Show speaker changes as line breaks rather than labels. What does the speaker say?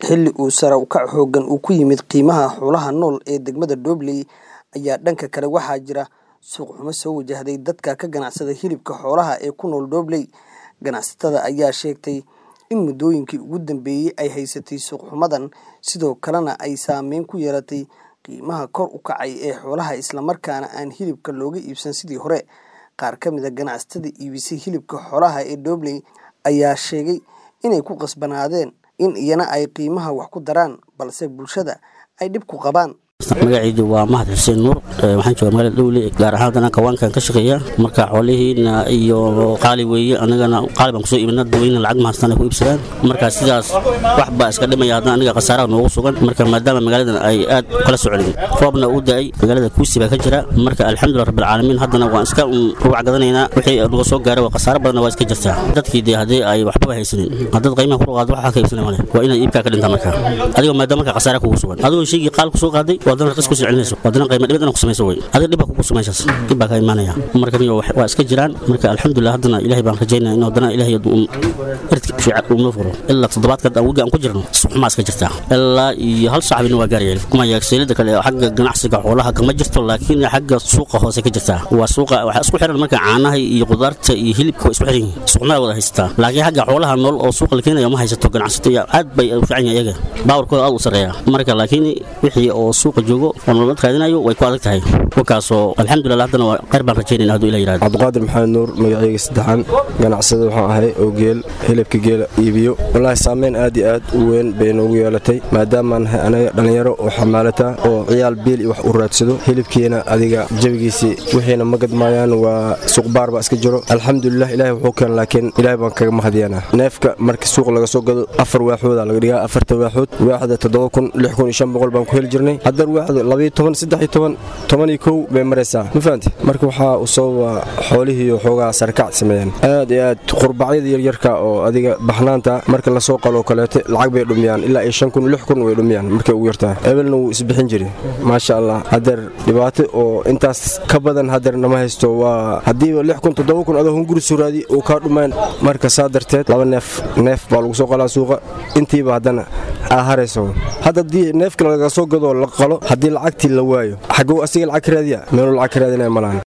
xilli uu sare u kac xooggan uu ku yimid qiimaha xoolaha nool ee degmada Doobley ayaa dhanka kale waxaa jira suuq xumo soo wajahday dadka ka ganacsada hilibka xoolaha ee ku nool Doobley ganacsatada ayaa sheegtay in muddooyinkii ugu dambeeyay ay haysatay suuq xumadan sidoo kalena ay saameyn ku yeelatay qiimaha kor u kacay ee xoolaha isla markaana aan hilibka looga iibsan sidii hore qaar ka mid a ganacsatada iibisay hilibka xoolaha ee Doobley ayaa sheegay inay ku qasbanaadeen in iyana ay qiimaha wax ku daraan balse bulshada ay dhib ku qabaan
magacaydu waa mahad xuseen nuur waxaan jooga magaalada dhowle gaar ahaan haddana kawaankan ka shaqeeya marka xoolihiina iyo qaali weeye annagana qaali baan kusoo iibina dadweyne lacag mahastaan ay ku iibsadaan marka sidaas wax baa iska dhimaya haddana aniga khasaaraha noogu sugan marka maadaama magaaladan ay aad kala socdeen roobna uu da'ay magaalada kuusi baa ka jira marka alxamdulilah rabbilcaalamiin haddana waan iska rubac gadanaynaa wixii naga soo gaaray waa khasaaro badanna waa iska jirtaa dadkii dee haddii ay waxbaba haysanin haddaad qiimaha ku qaado waxaa ka iibsana male waa inaad iibkaa ka dhintaa marka adigoo maadaama marka khasaara kugu sugan adigoo shaygii qaal kusoo qaaday wadana raqis ku celinayso wadana qiimo dhibad ku samayso way adiga dhib kugu samaysaas dhib baa ka imaanaya marka niyo waa iska jiraan marka alxamdulilah haddana ilaahay baan rajaynaa in wadana ilaahay irdka fiican uu noo furo ilaa toddobaadka awgi aan ku jirno suxumaa iska jirtaa ilaa iyo hal saxbina waa gaarayeen kuma yaagseelada kale xagga ganacsiga xoolaha kama jirto laakiin xagga suuqa hoose ka jirtaa waa suuqa waxaa isku xiran marka caanaha iyo qudaarta iyo hilibka waa isku xiran yihiin suuqnada wada haysataa laakiin xagga xoolaha nool oo suuqa la keenayo ma haysato ganacsato aad bay u fiican yahay iyaga baawarkooda aad u sarreeya marka laakiin wixii oo suuqa joogo oo nolol raadinayo way ku adag tahay wakaasoo alxamdulilah haddana waa khayr baan rajaynayna hadduu ilah yirahdo
cabdiqaadir maxamed nuur magacayga saddexaan ganacsada waxaan ahay oo geel hilibka geela iibiyo wallaahi saameyn aad iyo aad u weyn bay noogu yeelatay maadaamaan nahay anaga dhallinyaro oo xamaalata oo ciyaal biil iyo wax u raadsado hilibkiina adiga jabigiisii wixiina ma gadmaayaan waa suuqbaar baa iska jiro alxamdulilah ilaahay wuxuu keen laakiin ilaahay baan kaga mahadiyanaa neefka markii suuq laga soo gado afar waaxooda laga dhigaa afarta waaxood waaxda toddoba kun lix kun iyo shan boqol baan ku heli jirnay haddar waaxda labayo toban saddex iyo toban toban iyo kow bay maraysaa ma fahanti marka waxaa u sababa xoolihiiyo xoogaa sarkac sameeyeen aad iyo aad qurbacyada yaryarka oo adiga baxnaanta marka lasoo qaloo kaleeto lacag bay dhumiyaan ilaa iyo shan kun lix kun way dhumiyaan markay ugu yartahay ebelna wuu isbixin jiri maasha allah hadeer dhibaato oo intaas ka badan hadeer nama haysto waa haddiiba lix kun toddoba kun adoo hunguri suraadi uu kaa dhumayn marka saa darteed laba neef neef baa lagu soo qalaa suuqa intiiba haddana aa harayso hadda haddii neefka laga soo gadoo la qalo haddii lacagtii la waayo xagow asiga lacag ka raadiya meeluu lacag ka raadinaya malaan